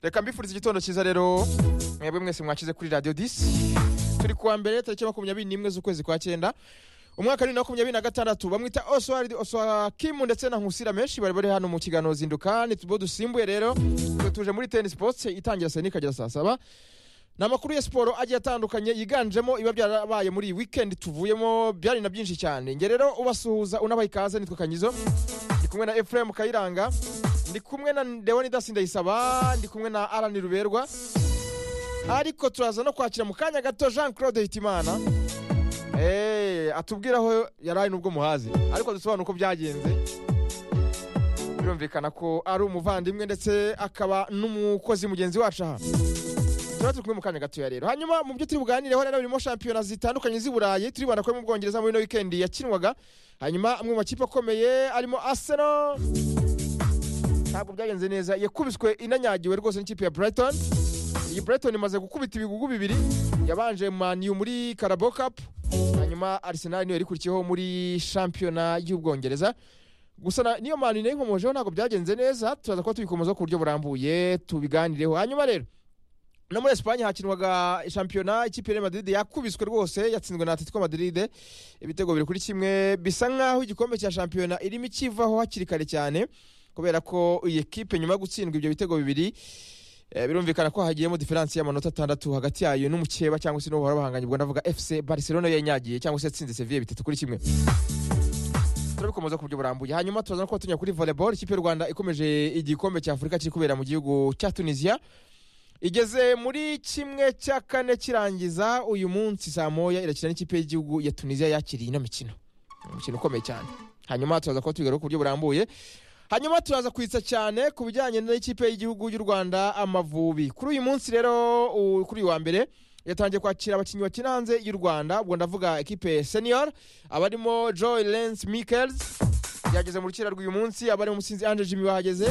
reka mbifuriza igitondo cyiza rero mwebwe mwese mwakize kuri radiyo disi turi kuwa mbere tariki makumyabiri n'imwe z'ukwezi kwa cyenda umwaka wa bibiri na makumyabiri na gatandatu bamwita oswald oswakimu ndetse na nkusira menshi bari bari hano mu kiganiro zinduka ni bo dusimbuye rero tuje muri tenisi posite itangira saa yine ikagera saa saba ni amakuru ya siporo agiye atandukanye yiganjemo ibiba byarabaye muri iyi wikendi tuvuyemo byari na byinshi cyane njye rero ubasuhuza unabaha ikaze nitwa kanyizo ndi kumwe na efuremu kayiranga ndi kumwe na leoni ndayisaba ndi kumwe na arani ruberwa ariko turaza no kwakira mu kanya gato jean claude hitimana atubwira aho yari ari n'ubwo muhazi ariko dusobanura uko byagenze birumvikana ko ari umuvandimwe ndetse akaba n'umukozi mugenzi wacu aha tuba turi kumwe mu kanya gatoya rero hanyuma mu byo turi buganireho rero birimo shampiyona zitandukanye z'i burayi turibanda kuri mu bwongereza muri ino wikendi yakinwaga hanyuma amwe mu makipe akomeye arimo aseno ntabwo byagenze neza yakubiswe inanyagiwe rwose n'ikipe ya brighton iyi brighton imaze gukubita ibigugu bibiri yabanje maniyu muri karabo cup hanyuma arsenal niyo yarikurikiyeho muri shampiyona y'ubwongereza gusa na- niyo mani nayo inkomojeho ntabwo byagenze neza turaza kuba tubikomozaho ku buryo burambuye tubiganireho hanyuma rero no muri esipanye hakinwaga shampiyona ikipe ya Real madrid yakubiswe rwose yatsinzwe na atletico madrid ibitego biri kuri kimwe bisa nkaho igikombe cya shampiyona irimo ikivaho hakiri kare cyane kubera ko iyi kipe nyuma yo gutsindwa ibyo bitego bibiri eh, birumvikana ko hagiyemo diferansi y'amanota atandatu hagati yayo n'umukeba cyangwa se n'ubu bahanganye ubwo ndavuga fc barcelona yo yanyagiye cyangwa se yatsinze seviye bitatu kuri kimwe turabikomeza ku buryo burambuye hanyuma turaza no kuba tunya kuri volleyball ikipe y'u rwanda ikomeje igikombe cya afurika kiri kubera mu gihugu cya tunisia igeze muri kimwe cya kane kirangiza uyu munsi saa moya irakina n'ikipe y'igihugu ya tunisia yakiriye ino mikino umukino ukomeye cyane hanyuma turaza kuba tubigaruka ku buryo burambuye hanyuma turaza kwitsa cyane ku bijyanye n'ikipe y'igihugu y'u rwanda amavubi kuri uyu munsi rero u- kuri uyu wa mbere yatangiye kwakira abakinnyi bakina hanze y'u rwanda ubwo ndavuga ekipe senior abarimo joy lens mickels yageze mu rukira rw'uyu munsi abarimo umusinzi ange jimmy bahageze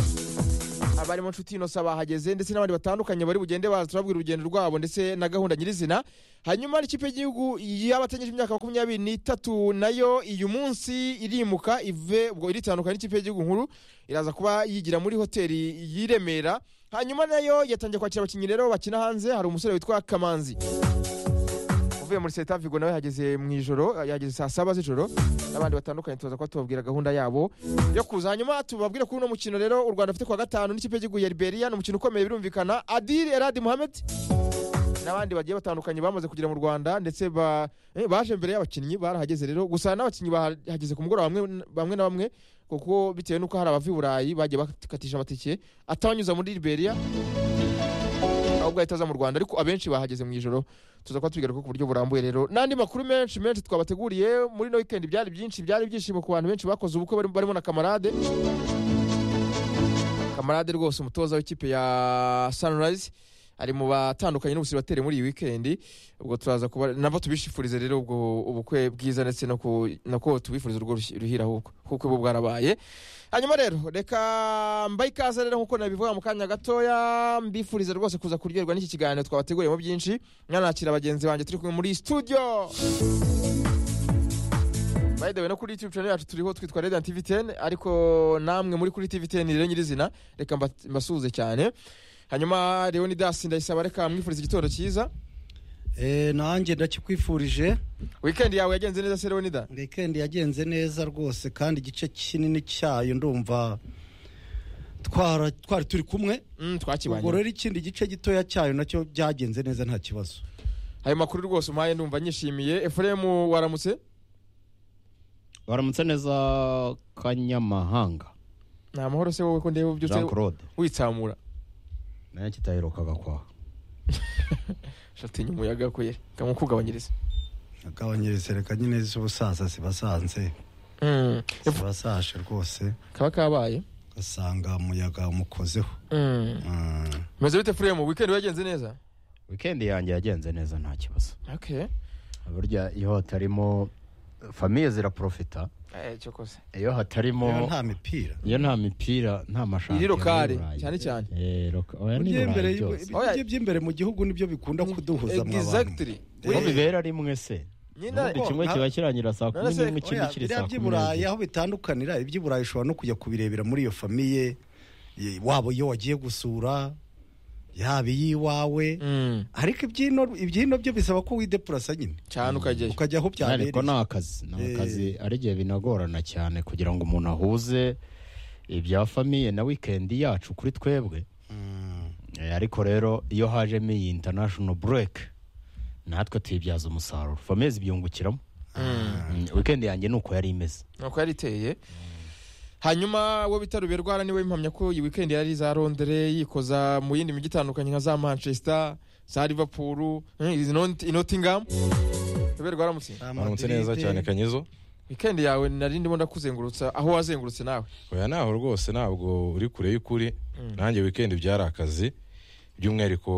abarimo nshuti inosa bahageze ndetse n'abandi batandukanye bari bugende baza turabwira urugendo rwabo ndetse na gahunda nyirizina hanyuma n'ikipe y'igihugu y'abatangeje imyaka makumyabiri n'itatu nayo uyu munsi irimuka ive ubwo iritandukanye n'ikipe y'igihugu nkuru iraza kuba yigira muri hoteli y'i Remera hanyuma nayo yatangiye kwakira abakinnyi rero bakina hanze hari umusore witwa kamanzi uvuye muri seta vigo nawe yageze mu ijoro yageze saa saba z'ijoro n'abandi batandukanye tuza kuba tubabwira gahunda yabo yo kuza hanyuma tubabwire kuri uno mukino rero u rwanda rufite kuwa gatanu n'ikipe y'igihugu ya liberia ni umukino ukomeye birumvikana adil eradi muhammed n'abandi bagiye batandukanye bamaze kugera mu rwanda ndetse ba- eh, baje mbere y'abakinnyi barahageze rero gusa n'abakinnyi bahageze ku mugoroba bamwe- bamwe na bamwe kuko bitewe n'uko hari abava i burayi bagiye bakatisha amatike atabanyuza muri liberia ahubwo ahita aza mu rwanda ariko abenshi bahageze mu ijoro tuza kuba tubigaruka ku buryo burambuye rero n'andi makuru menshi menshi twabateguriye muri no weekend byari byinshi byari ibyishimo ku bantu benshi bakoze ubukwe barimo- barimo na kamarade kamarade rwose umutoza w'ikipe ya sunrise ari mu batandukanye n'ubusiribateri muri iyi weekend ubwo turaza kuba nabo tubishifurize rero ubwo ubukwe bwiza ndetse no ku- no ko tubifuriza urwo ruhi- ruhira ahubwo kuko ubu bwarabaye hanyuma rero reka mbaye ikaze rero nkuko nabivuga mu kanya gatoya mbifuriza rwose kuza kuryoherwa n'iki kiganiro twabateguriyemo byinshi mwanakira bagenzi banjye turi kumwe muri studio by the way no kuri youtube channel yacu turiho twitwa radiant tv 10 ariko namwe muri kuri tv 10 rero nyirizina reka mba- mbasuhuze cyane hanyuma rero ni dasi ndayisaba reka mwifuriza igitondo cyiza Eh, nanjye ndakikwifurije weekend yawe yagenze neza se leonida weekend yagenze neza rwose kandi igice kinini cyayo ndumva twara- twari turi kumwe mm, ubwo twakibanye rero ikindi gice gitoya cyayo nacyo byagenze neza nta kibazo ayo makuru rwose umpaye ndumva nyishimiye efuremu waramutse waramutse neza kanyamahanga ni amahoro se wowe ko ndeba jean ubyutse claude witsamura nayo kitaherukaga kwaha shatinya umuyaga kwera kamukugabanyiriza agabanyiriza reka nyine z'ubusaza zibasanze mm. Ef- zibasashe rwose kaba kabaye ugasanga umuyaga umukozeho mm. Mm. meze bite efuremu weekend yagenze neza wikendi yanjye yagenze neza nta kibazo okay burya iyo hatarimo famiye ziraprofita eh, cyo kose iyo rero hatarimo nta mipira iyo nta mipira nta mashampiyona Iri lokale, y'u Burayi. cyane cyane. Eh, loka- oya, ni Burya imbere Burayi y'u- byose Oya. ibijye by'imbere mu gihugu nibyo bikunda kuduhuza mu bantu exactly aho Eh. bibera rimwe se nyina ubundi kimwe nta- kiba kirangira saa kumi None se- n'imwe ikindi Oya, kiri biriya saa by'i kumi burayi n'ebyiri aho bitandukanira iby'i burayi ushobora no kujya kubirebera muri iyo famiye ye- waba iyo wagiye gusura yaba iy'iwawe ariko ibyino ibyino byo bisaba ko widepurasa nyine cyane ukajyayo ukajya aho byabereye ariko ni akazi ni Eh. akazi ari igihe binagorana cyane kugira ngo umuntu ahuze ibya famiye na wikendi yacu kuri twebwe Mm. Eh, ariko rero iyo hajemo iyi international break natwe tuyibyaza umusaruro famiye zibyungukiramo Mm, wikendi yanjye ni uko yari imeze nuko yari iteye hanyuma wo bita ruberwara niwe impamya ko iyi weekend yari iza londere yikoza mu yindi mijyi itandukanye nka za manchester za liverpool eh, izi Not- i nottingham ruberwara mutsi baramutse neza Madrid, cyane kanyizo weekend yawe nari ndimo ndakuzengurutsa aho wazengurutse nawe oya naho rwose ntabwo uri kure y'ukuri nanjye wikendi byari akazi by'umwihariko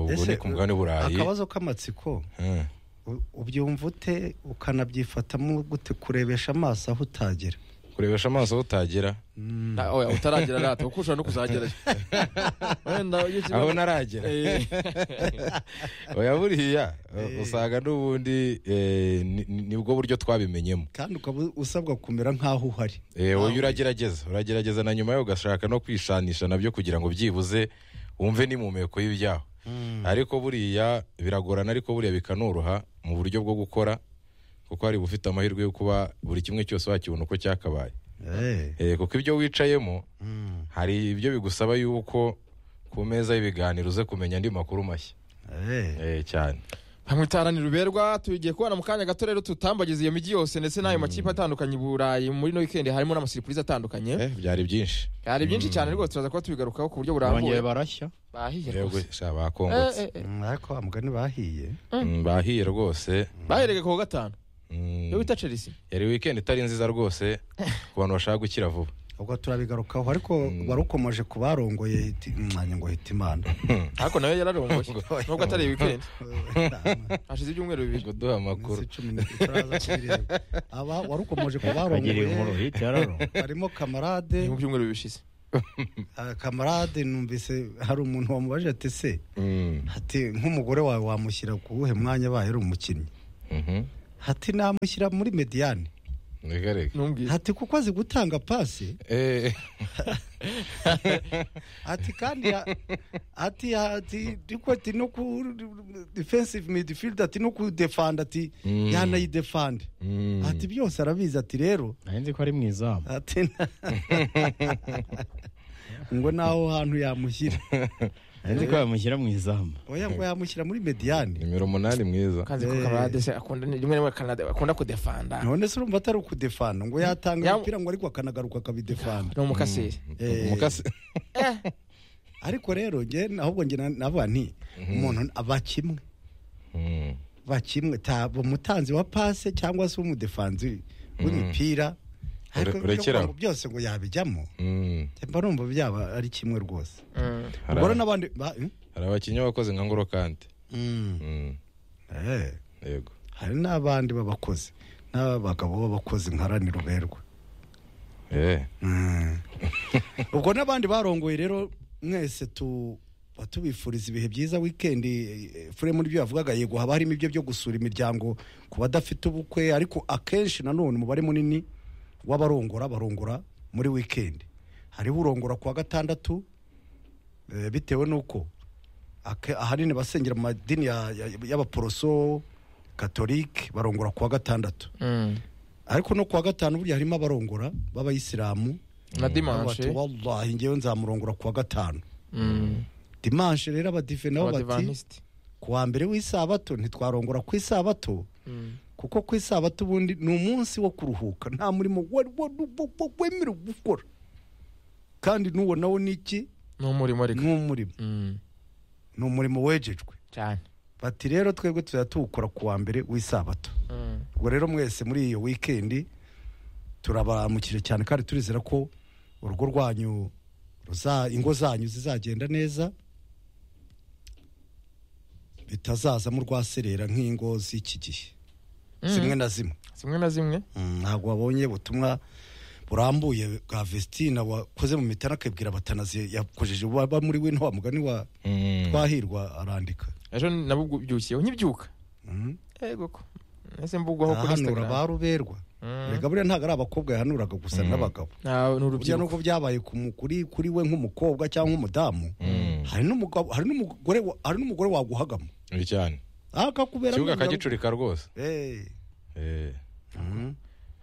ubwo Ese, ni ku mugabane w'uburayi akabazo k'amatsiko Mm. u- ubyumva ute ukanabyifatamo gute kurebesha amaso aho utagera kurebesha amaso aho utagera Na- oya utaragera rata kuko ushobora no kuzagera wenda iyo ukiri- aho naragera Eh, oya buriya usanga n'ubundi eh, ni- ni- nibwo buryo twabimenyemo kandi ukaba usabwa kumera nk'aho uhari Eh, wowe uragerageza uragerageza na nyuma yaho ugashaka no kwishanisha nabyo kugira ngo byibuze wumve n'impumeko y'ibyaho ariko buriya biragorana ariko buriya bikanoroha mu buryo bwo gukora kuko hari bufite amahirwe yo kuba buri kimwe cyose wakibona uko cyakabaye Eh. Eh, kuko ibyo wicayemo Mm. hari ibyo bigusaba yuko ku meza y'ibiganiro uze kumenya andi makuru mashya Eh. Eh, cyane bamwitara ni ruberwa tugiye kubona mu kanya gato rero tutambagize iyo mijyi yose ndetse n'ayo makipe atandukanye i burayi muri no weekend harimo n'amasiripurize atandukanye Eh, byari byinshi hari byinshi cyane rwose turaza kuba tubigarukaho ku buryo bongeye burambuye barashya bahiye Yego, rwose sha, bakongotse Eh, eh, eh. Mm, ariko wa mugani bahiye Mm, bahiye rwose bahereye ku wa gatanu Mm, iyo bita chelsea yari wikendi itari nziza rwose ku bantu bashaka gukira vuba ubwo turabigarukaho ariko wari ukomeje ku barongoye iti- mwanya ngo hita imana ariko nawe yararongoye nubwo atari weekend hashize ibyumweru bibiri kuduha amakuru Iminsi cumi n'itatu turaza kubireba. aba wari ukomeje ku bagira inkuru barongoye hirya yararo harimo kamarade ni mu byumweru bibishize Ah, kamarade numvise hari umuntu wamubajije ati se Mm, hati nk'umugore wawe wamushyira ku wuhe mwanya abaye ari umukinnyi mhm. hati namushyira muri mediyani Reka, reka. numbwiye hati kuko azi gutanga pasi Eh, ati kandi ya- ati ati ariko ati no ku defensive midfield ati no kudefanda ati Mm. yanayidefande mm. ati byose arabizi ati rero nari nzi ko ari mu izamu ati na- ngo naho hantu yamushyira nari nzi ko bamushyira mu izamu oya ngo yamushyira muri mediyani nimero umunani mwiza kanzi ko kamarade se akunda ni rimwe rimwe Canada akunda kudefanda none se urumva atari ukudefanda ngo yatanga Yam- umupira ngo ariko akanagaruka akabidefanda ni umukaseri Eh. Umukasi- ariko rero nge ahubwo nge na- navuga nti umuntu bakimwe Mm, bakimwe taba umutanzi wa pase cyangwa se w'umudefanzi w'imipira Ure- ariko urekera ibyo aho. ngo byose ngo yabijyamo mm. mba numva byaba ari kimwe rwose Mm. Hari ubona aba- n'abandi ba- eh? hari abakinnyi bakoze nka ngoro kandi Mm. Mm, Eh, yego hari n'abandi b'abakozi n'abagabo b'abakozi nkarani ruberwa Eh, Mm. ubwo n'abandi barongoye rero mwese tu batubifuriza ibihe byiza wikendi eh, fure muri byo yavugaga yego haba harimo ibyo byo gusura imiryango ku badafite ubukwe ariko akenshi nanone umubare munini w'abarongora barongora muri wikendi hariho urongora ku wa gatandatu eh, bitewe n'uko ake- ahanini basengera mu madini ya- ya- y'abaporoso katolike barongora ku wa gatandatu Mm. ariko no ku wa gatanu burya harimo abarongora b'abayisilamu na bati dimanche wallahi ngewe nzamurongora ku wa gatanu Mm. dimanche rero abadive nabo bati Abadivantisiti. ku wa mbere w'isabato ntitwarongora ku isabato Mm. kuko ku isabato ubundi ni umunsi wo kuruhuka nta murimo wari wa- wa- wa- wemerewe gukora kandi n'uwo nawo ni iki ni umurimo ariko ni umurimo Mm. ni umurimo wejejwe cyane bati rero twebwe tuzajya tuwukora ku wa mbere w'isabato Mm. ubwo rero mwese muri iyo wikendi turabaramukire cyane kandi turizera ko urugo rwanyu ruza- ingo zanyu zizagenda neza bitazazamo urwaserera nk'ingo z'iki gihe zimwe na zimwe zimwe na zimwe Mm, ntabwo wabonye ubutumwa burambuye bwa vestina wakoze mu mitana akabwira batanazi yakojeje baba muri wino wa mugani wa mm. twahirwa arandika ejo nabubyukiyeho nkibyuka Mm. yego ko ese mbugwaho kuri ahanura instagram ba ruberwa rega buriya ntabwo ari abakobwa yahanuraga gusa n'abagabo Ah, ni burya urubyiruko nuko byabaye ku mu- kuri kuri we nk'umukobwa cyangwa nk'umudamu Mm. hari n'umugabo hari n'umugore wa- hari n'umugore waguhagamo ni cyane akakubera ikibuga akagicurika rwose Eh. Eh, Mhm.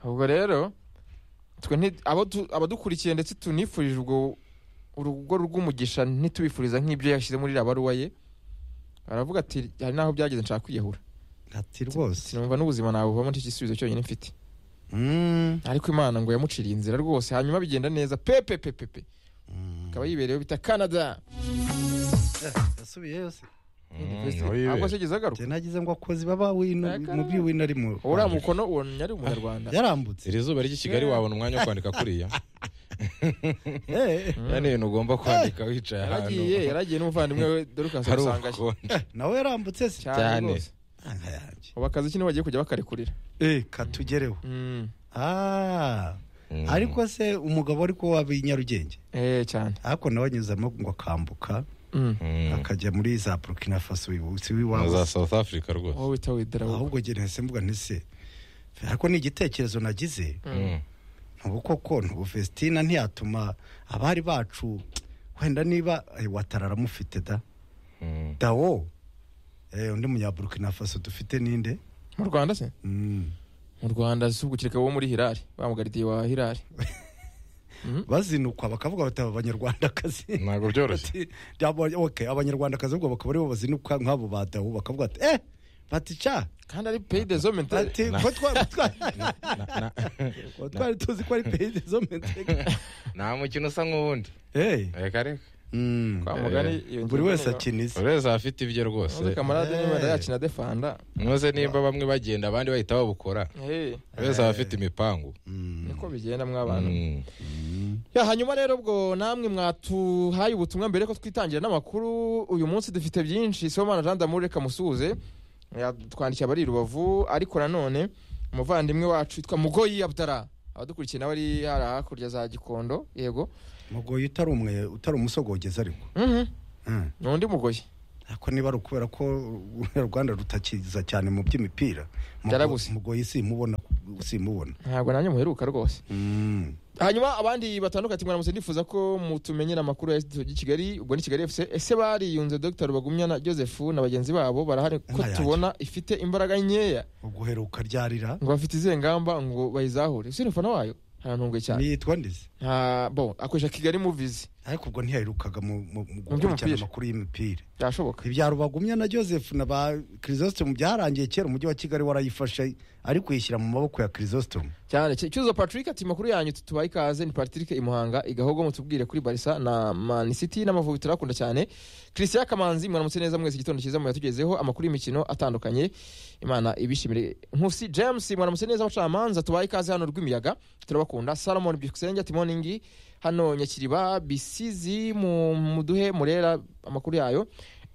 ubwo rero twe nti- abo tu- abadukurikiye ndetse tunifurije ubwo urugo rw'umugisha ntitubifuriza nk'ibyo yashyize muri iriya baruwa ye aravuga ati hari n'aho byageze nshaka kwiyahura ati rwose sinumva n'ubuzima nabuvamo nicyo gisubizo cyonyine mfite Mm. ariko imana ngo yamuciriye inzira rwose hanyuma bigenda neza pepe pepe pe akaba yibereyeho bita canada Eh, yasubiye yose mm, ntabwo wibere. se ageze agaruka njye nagize ngo akozi baba wino Aka- mu by'iwino ari mu uriya mukono uwo yari umunyarwanda yarambutse iri zuba ry'i kigali wabona umwanya wo kwandika kuriya Eh, ya ni ibintu ugomba kwandika wicaye ahantu yaragiye yaragiye n'umuvandimwe we dorukasi hari usanga ubukonje nawe yarambutse se cyane cyane. rwose Ah, nka yanjye. ubu akazi ki niho bagiye kujya bakarekurira Eh, katugereho Mm. Ah, ariko se umugabo ariko waba i nyarugenge Eh, cyane ariko nawe anyuzamo ngo akambuka Mm. Mm. akajya muri za burkina faso wibu- si wiwawe za south africa rwose wowe wita widarabu ahubwo njye nahise mvuga nti se ariko ni igitekerezo nagize Mm. ntubu koko ntubu festina ntiyatuma abari bacu wenda niba eh, watara aramufite da Mm. dawo eh, undi munyaburkina faso dufite ninde mu rwanda se Mm. mu rwanda subukirika wo muri hirari bamugaridiye wa hirari bazinukwa bakavuga bati aba banyarwandakazi ntabwo byoroshye Ati, "Aba- okay, abanyarwandakazi ubwo bakaba aribo bazinuka nk'abo ba dawo bakavuga bati eh bati ca kandi ari peyi de zo mentale ati Na- ko twari twari- Na- na- ko twari tuzi ko ari peyide zo mentega nta mukino usa nk'uwundi Eh, reka reka mm. kwa mugani iyo buri ngingo wese niyo- akina ize buri wese aba afite ibye rwose Uzi kamarade Eh. nimba yakina defanda nuze nimba bamwe bagenda abandi bahita babukora Eh, buri wese aba afite imipangu niko bigenda mw'abantu Mm. ya hanyuma rero ubwo namwe mwatuhaye ubutumwa mbere ko twitangira n'amakuru uyu munsi dufite byinshi somana jean d'amour reka musuhuze yatwandikiye abari i rubavu ariko nanone umuvandimwe wacu witwa mugoyi abdara abadukurikiye nawe ari hara hakurya za gikondo yego mugoyi utari umwe utari umusogogeza ariko Mhm, Mm. ni undi mugoyi ariko niba ari ukubera ko u rwanda rutakiza cyane mu by'imipira Mugo- Byarabuze. mugoyi simubona simubona ntabwo nanjye muheruka rwose Mm. hanyuma abandi batandukanye ati mwaramutse ndifuza ko mutumenyera amakuru ya esidiyo ry'i kigali ubwo ni kigali fc ese bariyunze dr rubagumya na joseph na bagenzi babo barahari ko Nk'ayanjye. tubona ifite imbaraga nkeya uguheruka ryarira ngo bafite izihe ngamba ngo bayizahure ese umufana wayo ntarantunguye cyane niyitwa ndizi nta bo akoresha kigali muvizi ariko ubwo ntiyaherukaga mu mu- mu by'umupira. gukurikirana amakuru y'imipira byashoboka ibya rubagumya na joseph na ba kirisositomu byarangiye kera umujyi wa kigali warayifashe ari kuyishyira mu maboko ya kirisositomu cyane Cy- cyuzo patrick ati makuru yanyu tutubaye ikaze ni patrick imuhanga igahogo mutubwire kuri barisa na man city n'amavubi turakunda cyane christian kamanzi mwaramutse neza mwese igitondo cyiza muyatugezeho amakuru y'imikino atandukanye imana ibishimire nkusi james mwaramutse neza abacamanza tubaye ikaze hano rw'imiyaga turabakunda salomon byukusenge ati morning hano nyakiriba bisizi mu muduhe murera amakuru yayo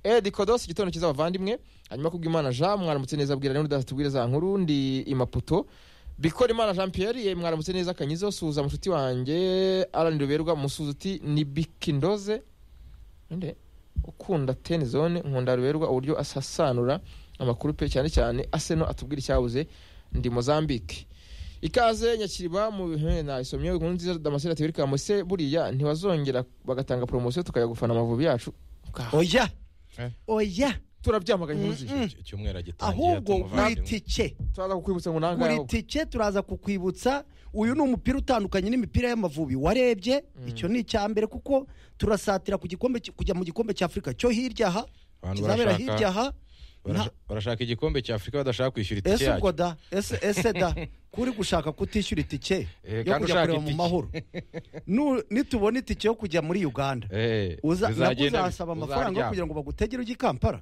edi kodos igitondo cyiza abavandimwe hanyuma kubw'imana jean mwaramutse neza bwira n'undi tubwire za nkuru ndi imaputo bikora imana jean pierre ye mwaramutse neza kanyizo suza mushuti wanjye alan ruberwa musuza uti ni bikindoze nde ukunda ten zone nkunda ruberwa uburyo asasanura amakuru pe cyane cyane aseno atubwira icyabuze ndi mozambique ikaze nyakiriba mu he, nasomye inkuru nziza damascene ati birikamo se buriya ntiwazongera bagatanga poromosiyo tukajya gufana amavubi yacu Ka- oya Eh. oya turabyamaganye inkuru zije Mm. Iki- icyumweru agitangiye ahubwo tumuvandimwe. buri tike turaza kukwibutsa ngo nangahe buri ahubwo. tike turaza kukwibutsa uyu ni umupira utandukanye n'imipira y'amavubi warebye icyo ni icya mbere kuko turasatira ku gikombe ki- kujya mu gikombe cya afurika cyo hirya aha Abantu kizabera barashaka- hirya aha Barasha- barashaka igikombe cya afurika badashaka kwishyura itike ese ubwo yacyo da ese ese da kuri gushaka kutishyura itike Eh, yo kandi kujya ushaka kureba mu itike. mahoro Nu- nitubona itike yo kujya muri uganda Eh, uza bizagenda- uzasaba amafaranga yo uzaryama. kugira ngo bagutegere ujye i kampala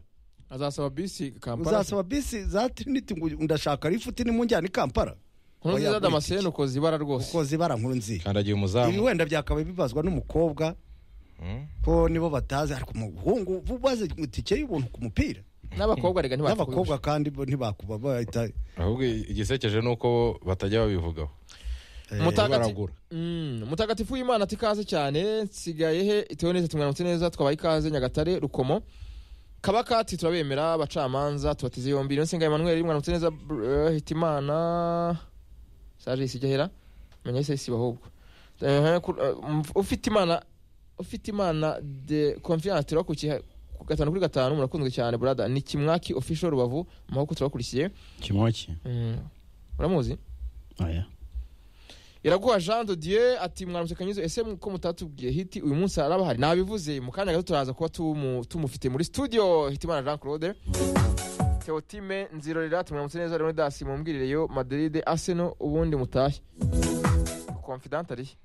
azasaba bisi kampala uzasaba bisi za trinity ngo ndashaka rifuti nimujyana i kampala nkuru Oya, nziza buri damascene uko zibara rwose kuko zibara nkuru nziza kandagiye ibi umuzamu wenda byakaba bibazwa n'umukobwa Mm. ko nibo batazi ariko umuhungu ubaze itike y'ubuntu ku mupira n'abakobwa rega n'abakobwa kandi bo ntibakuba bahita ahubwo igisekeje ni uko batajya babivugaho baragura Mm, mutagatifu w'imana ati ikaze cyane nsigaye he itewe neza tumwaramutse neza twabaye ikaze nyagatare rukomo kabaka ati turabemera abacamanza tubateze yombi nsenga emmanuel mwaramutse neza br- eh, hitimana saje isijya hera menya ese siba ahubwo Eh, ku- eh, mv- ufite imana ufite imana de confiance turabakurikiye ku gatanu kuri gatanu murakunzwe cyane brada ni kimwaki official rubavu amaboko turabakurikiye kimwaki Mm. uramuzi oya iraguha jean de dieu ati mwaramutse kanyizo ese ko mutatubwiye hiti uyu munsi arabahari nabivuze mu kanya gato turaza kuba tumu- tumufite muri studio hitimana jean claude teotime nzirorera tumwaramutse neza leonidas mumbwirire yo madrid arsenal ubundi mutahe confident arihe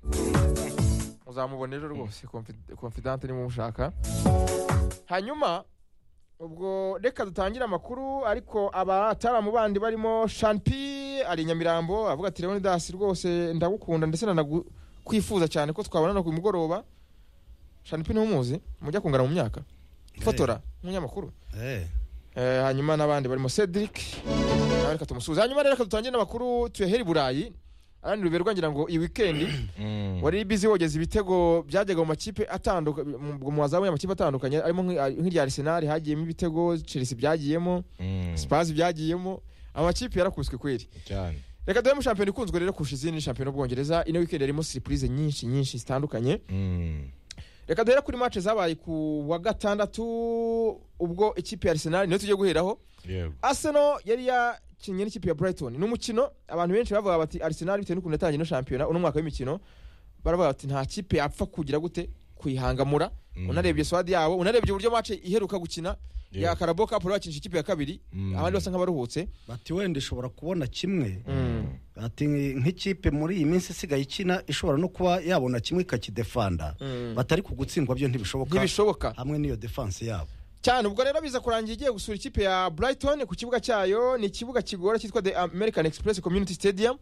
muzamubona rero rwose confi- confident niba umushaka hanyuma ubwo reka dutangire amakuru ariko abataramu bandi barimo shanpi ari i nyamirambo avuga ati leon dasi rwose ndagukunda ndetse nanakwifuza cyane ko twabonana ku mugoroba shanpi ntumuzi mujya kungana mu myaka fotora umunyamakuru Eh. Eh, hanyuma n'abandi barimo cedric nawe reka tumusuhuze hanyuma rero reka dutangire n'amakuru tuyahere i burayi arani ruberwa ngira ngo iyi wikendi Mm. wari bizi wogeza ibitego byajyaga mu makipe atandukanye mu mazamu y'amakipe atandukanye arimo nk'i- nk'irya Arsenal hagiyemo ibitego Chelsea byagiyemo Mm. Spurs byagiyemo amakipe yarakubiswe kweri cyane reka duhe mu shampiyona ikunzwe rero kurusha izindi shampiyona y'ubwongereza ino weekend harimo surprise nyinshi nyinshi zitandukanye Mm. reka duhere kuri match zabaye ku wa gatandatu ubwo ikipe ya Arsenal niyo tujye guheraho yego Arsenal yari yakinnye n'ikipe ya Brighton ni umukino abantu benshi bavuga bati Arsenal bitewe n'ukuntu yatangiye ino shampiyona uno mwaka w'imikino baravuga bati nta kipe yapfa kugira gute kuyihangamura Mm. unarebye swadi yabo unarebye uburyo match iheruka gukina Yeah. ya Carabao Cup bari bakinisha ikipe ya kabiri Mm. abandi basa nk'abaruhutse bati wenda ishobora kubona kimwe Mm. bati nk'ikipe muri iyi minsi isigaye ikina ishobora no kuba yabona kimwe ikakidefanda Mm. batari ku gutsindwa byo ntibishoboka ntibishoboka hamwe n'iyo defanse yabo cyane ubwo rero biza kurangira igiye gusura ikipe ya Brighton ku kibuga cyayo ni ikibuga kigora cyitwa The American Express Community Stadium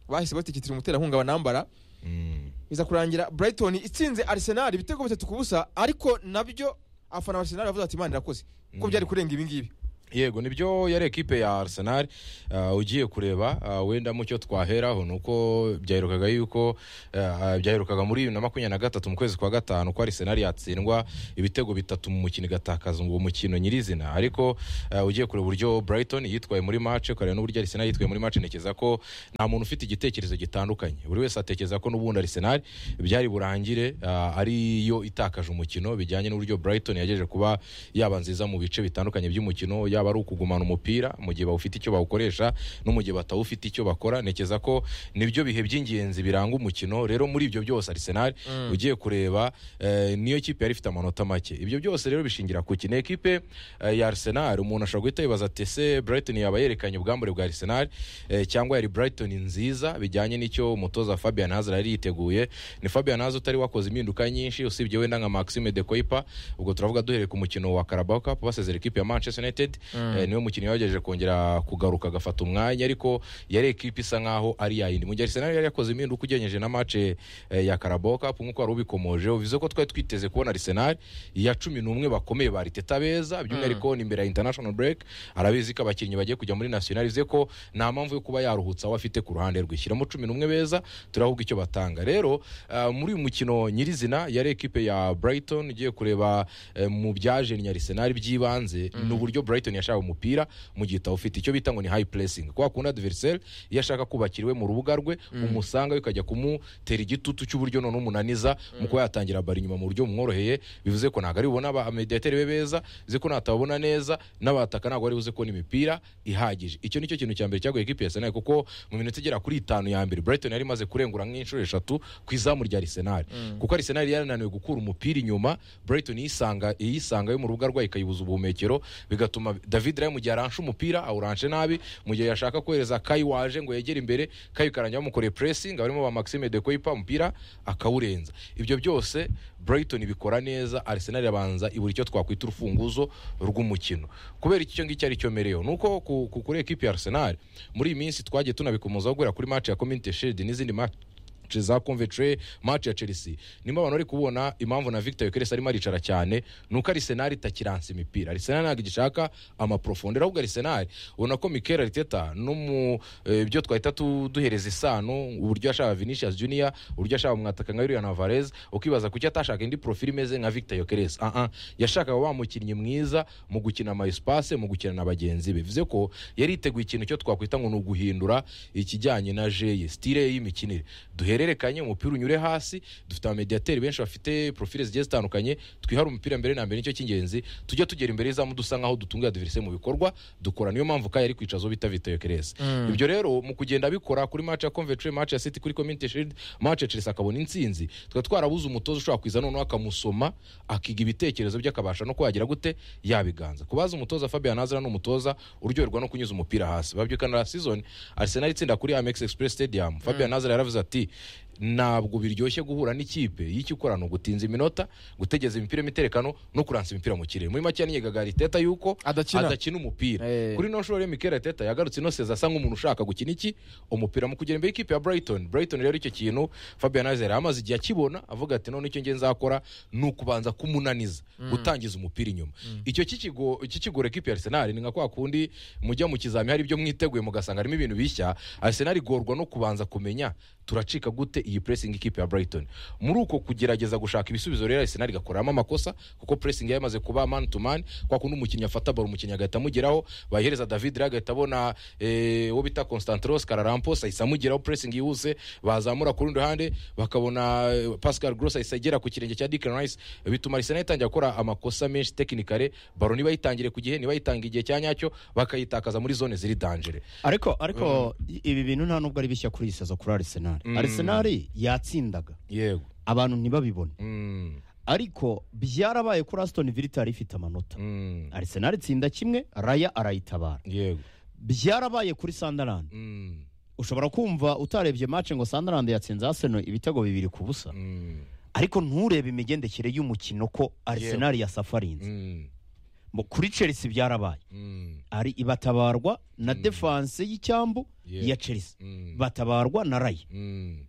bahise batikitira umuterankunga wa Nambara Mm. biza kurangira brighton itsinze arsenal ibitego bitatu ku busa ariko nabyo afana arsenal bavuze ati imana irakoze kuko byari kurenga ibi ngibi yego nibyo yari ekipe ya arsenal ah, ugiye kureba ah, wenda mu cyo twaheraho ni uko byaherukaga yuko ah, byaherukaga muri bibiri na makumyabiri na gatatu mu kwezi kwa gatanu ko arsenal yatsindwa ibitego bitatu mu mukino igatakaza uwo mukino nyirizina ariko ah, ugiye kureba uburyo brighton yitwaye muri match ukareba n'uburyo arsenal yitwaye muri match ntekereza ko nta muntu ufite igitekerezo gitandukanye buri wese atekereza ko n'ubundi arsenal byari burangire ah, ari yo itakaje umukino bijyanye n'uburyo brighton yagejeje kuba yaba nziza mu bice bitandukanye by'umukino yaba ari ukugumana umupira mu gihe bawufite icyo bawukoresha no mu gihe batawufite icyo bakora ntekereza ko nibyo bihe by'ingenzi biranga umukino rero muri ibyo byose Arsenal ugiye kureba eh, niyo kipe yari ifite amanota make ibyo byose rero bishingira ku kintu ekipe eh, ya Arsenal umuntu ashobora guhita yibaza ati ese Brighton yaba yerekanye ubwambure bwa Arsenal eh, cyangwa yari Brighton nziza bijyanye n'icyo umutoza Fabian Hazel yari yiteguye ni Fabian Hazel utari wakoze impinduka nyinshi usibye wenda nka Maxime de Koipa ubwo turavuga duhereye ku mukino wa Carabao Cup basezera ekipe ya Manchester United eh, niwe mukinnyi wagejeje kongera kugaruka agafata umwanya ariko yari ekipe isa nkaho ari yayindi mu gihe Arsenal yari yakoze impinduka ugeneje na match eh, ya Carabao Cup nkuko wari ubikomoje bivuze ko twari twiteze kubona Arsenal ya cumi n'umwe bakomeye ba Arteta beza by'umwihariko ni imbere ya international break arabizi ko abakinnyi bagiye kujya muri national bivuze ko nta mpamvu yo kuba yaruhutsa abo afite ku ruhande rwe shyiramo cumi n'umwe beza turavuga icyo batanga rero ah, muri uyu mukino nyirizina yari ekipe ya Brighton igiye kureba eh, mu byajennye Arsenal by'ibanze ni uburyo Brighton yashaka umupira mu gihe utawufite icyo bita ngo ni high pressing kwa kundi adversaire iyo ashaka kubakira iwe mu rubuga rwe umusanga ukajya kumutera igitutu cy'uburyo none umunaniza mu kuba yatangira bari inyuma mu buryo bumworoheye bivuze ko ntabwo ari bubona abamediateri be beza bivuze ko ntabona neza n'abataka ntabwo bari buze kubona imipira ihagije icyo nicyo kintu cya mbere cyaguye ekipi ya Arsenal kuko mu minota igera kuri itanu ya mbere Brighton yari imaze kurengura nk'inshuro eshatu ku izamu rya Arsenal kuko Arsenal yari yananiwe gukura umupira inyuma Brighton yisanga yisangayo mu rubuga rwayo ikayibuza ubuhumekero bigatuma David Raya mu gihe aransha umupira awuranshe nabi mu gihe yashaka kohereza Kai waje ngo yegere imbere Kai karangira bamukoreye pressing abarimo ba Maxime de Koipa umupira akawurenza ibyo byose Brighton bikora neza Arsenal abanza ibura icyo twakwita urufunguzo rw'umukino kubera icyo ngicyo ari cyo mereyo nuko ku- ku- kuri ekipi ya Arsenal muri iyi minsi twagiye tunabikomozaho guhera kuri match ya Community Shield n'izindi match match za Convetre match ya Chelsea nimba abantu bari kubona impamvu na Victor Yokeres arimo aricara cyane nuko Arsenal itakiransa imipira Arsenal ntabwo igishaka ama profondeur ahubwo Arsenal ubona ko Mikel Arteta no mu eh, byo twahita tu- duhereza isano uburyo yashaka Vinicius Junior uburyo yashaka mwataka nka Julian Alvarez ukibaza kuki atashaka indi profil imeze nka Victor Yokeres ah ah yashakaga wa mukinnyi mwiza mu gukina ama espace mu gukina na bagenzi be bivuze ko yari yiteguye ikintu cyo twakwita ngo ni uguhindura ikijyanye na jeye style y'imikinire duhere duhererekanye umupira unyure hasi dufite abamediyateri benshi bafite profile zigiye zitandukanye twihare umupira mbere na mbere nicyo cy'ingenzi tujye tugera imbere y'izamu dusa nkaho dutunga diverise mu bikorwa dukora niyo mpamvu kaya ari kwicaza bita vitayo kerese ibyo rero mu kugenda bikora kuri match ya conventure match ya city kuri community shield match ya chelsea akabona intsinzi tukaba twarabuze umutoza ushobora kuza noneho akamusoma akiga ibitekerezo bye akabasha no kwagira gute yabiganza kubaza umutoza Fabian Azra ni umutoza uryoherwa no kunyuza umupira hasi babyukana la season Arsenal itsinda kuri Amex Express Stadium Fabian Azra yaravuze ati ntabwo biryoshye guhura n'ikipe y'icyukorano gutinza iminota gutegeza imipira y'imiterekano no kuransa imipira mu kirere muri make yanigagaga Arteta yuko Adakina. adakina umupira Eh. kuri no shuro rero Mikel Arteta yagarutse ino seza asa nk'umuntu ushaka gukina iki umupira mu kugera imbere y'ikipe ya Brighton Brighton rero icyo kintu Fabian Hazel yari amaze igihe akibona avuga ati none icyo ngiye nzakora ni ukubanza kumunaniza gutangiza umupira inyuma icyo kikigo iki kigora ekipi ya Arsenal ni nka kwa kundi mujya mu kizami hari ibyo mwiteguye mugasanga harimo ibintu bishya Arsenal igorwa no kubanza kumenya turacika gute iyi pressing ikipe ya Brighton muri uko kugerageza gushaka ibisubizo rero Arsenal igakoramo amakosa kuko pressing yari imaze kuba man to man kwa kundi umukinnyi afata ball umukinnyi agahita amugeraho bayihereza David Raga ahita abona eh, uwo bita Constantinos Kararampos ahita amugeraho pressing yihuse bazamura ku rundi ruhande bakabona eh, Pascal Gross ahita agera ku kirenge cya Declan Rice bituma Arsenal itangira gukora amakosa menshi technically baro ntibayitangire ku gihe ntibayitanga igihe cya nyacyo bakayitakaza muri zone ziri danger ariko ariko i- ibi bintu nta nubwo ari bishya kuri iyi sazo kuri Arsenal Arsenal yatsindaga yego abantu ntibabibone Mm, ariko byarabaye kuri Aston Villa itari ifite amanota mm, Arsenal itsinda kimwe Raya arayitabara yego byarabaye kuri Sunderland Mm, ushobora kumva utarebye match ngo Sunderland yatsinze Arsenal ibitego bibiri ku busa mm, ariko nturebe imigendekere y'umukino ko Arsenal yasafarinze mm, Mu- kuri Chelsea byarabaye mm, ari ibatabarwa na defense y'icyambu Yeah. ya Chelsea mm, batabarwa na Raya mm.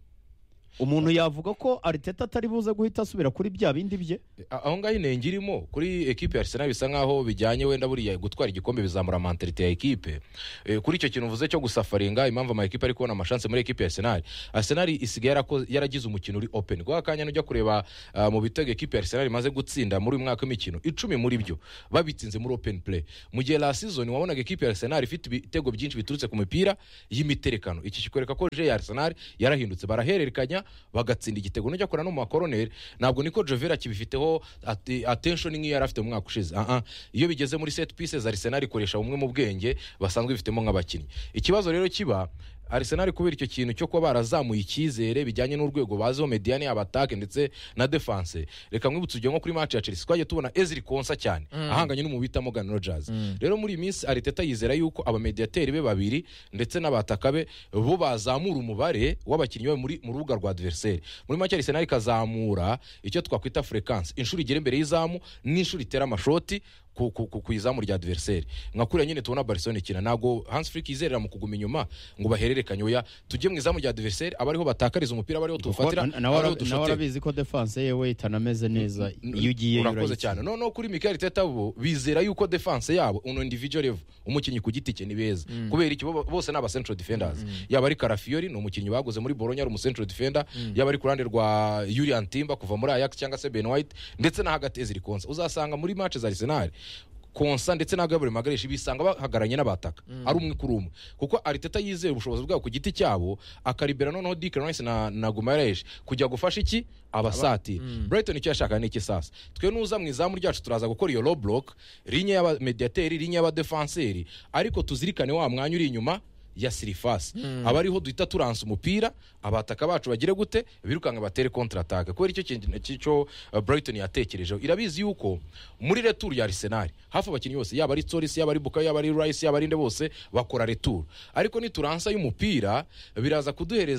umuntu yavuga ko Arteta atari buze guhita asubira kuri bya bindi bye A- aho ngaho inenge irimo kuri ekipe ya arsenal bisa nkaho bijyanye wenda buriya gutwara igikombe bizamura mentalite ya ekipe Eh, kuri icyo kintu uvuze cyo gusafaringa impamvu ama ekipe ari kubona amashansi muri ekipe ya arsenal arsenal isigaye yarakoze- yaragize umukino uri open kwa kanya nujya kureba ah, mu bitego ekipe ya arsenal imaze gutsinda muri uyu mwaka w'imikino icumi muri byo babitsinze muri open play mu gihe la season wabonaga ekipe ya arsenal ifite ibitego byinshi biturutse ku mipira y'imiterekano iki kikwereka ko je ya arsenal yarahindutse barahererekanya bagatsinda igitego nujya kureba no mu makoroneri ntabwo niko jovera kibifiteho ati- attention nk'iyo yari afite mu mwaka ushize Ah, ah. iyo bigeze muri set pieces arsenal ikoresha bumwe mu bwenge basanzwe bifitemo nk'abakinnyi ikibazo rero kiba Arsenal kubera icyo kintu cyo kuba barazamuye icyizere bijyanye n'urwego baziho mediane yaba attaque ndetse na defense reka mwibutse urugero nko kuri match ya Chelsea twagiye tubona Ezri Konsa cyane ahanganye n'umubita Morgan Rogers rero muri iyi minsi Arteta yizera yuko abamediateri be babiri ndetse n'abataka be bo bazamura umubare w'abakinnyi be muri mu rubuga rwa adversaire muri make Arsenal ikazamura icyo twakwita frequency inshuro igera imbere y'izamu n'inshuro itera amashoti ku, ku, ku, ku izamu rya adversaire nka kuriya nyine tubona Barcelona ikina ntabwo Hans Flick yizerera mu kuguma inyuma ngo bahererekanye oya tujye mu izamu rya adversaire abariho batakariza umupira abariho tuwufatira Na- nawe abariho ara- nawe dushotera. arabizi ko defense yewe itanameze neza iyo ugiye urakoze urayitsinda. cyane noneho kuri Mikel Arteta bo bizera yuko defense yabo on individual level umukinnyi ku giti cye ni beza kubera iki bo- bose ni aba central defenders yaba ari Carafiori ni umukinnyi baguze muri Bologna ari umu central defender yaba ari ku ruhande rwa Julian Timber kuva muri Ajax cyangwa se Ben White ndetse na hagati Ezri Konsa uzasanga muri match za Arsenal konsa ndetse na Gabriel Magaresha bisanga bahagaranye n'abataka ari umwe kuri umwe kuko Arteta yizeye ubushobozi bwabo ku giti cyabo akaribera noneho Declan Rice na, na Gumaresh kujya gufasha iki abasati Brighton icyo yashaka ni iki sasa twe nuza mu izamu ryacu turaza gukora iyo low block linye y'aba mediateri linye y'aba defenseur ariko tuzirikane wa mwanya uri inyuma ya sirifasi aba ariho duhita turansa umupira abataka bacu bagire gute birukanka batere kontra ataka kubera icyo kintu cy'icyo uh, Brighton yatekerejeho irabizi yuko muri retour ya Arsenal hafi abakinnyi bose yaba ari Torres yaba ari Bukayo yaba ari Rice yaba ari nde bose bakora retour ariko nituransa y'umupira biraza kuduhereza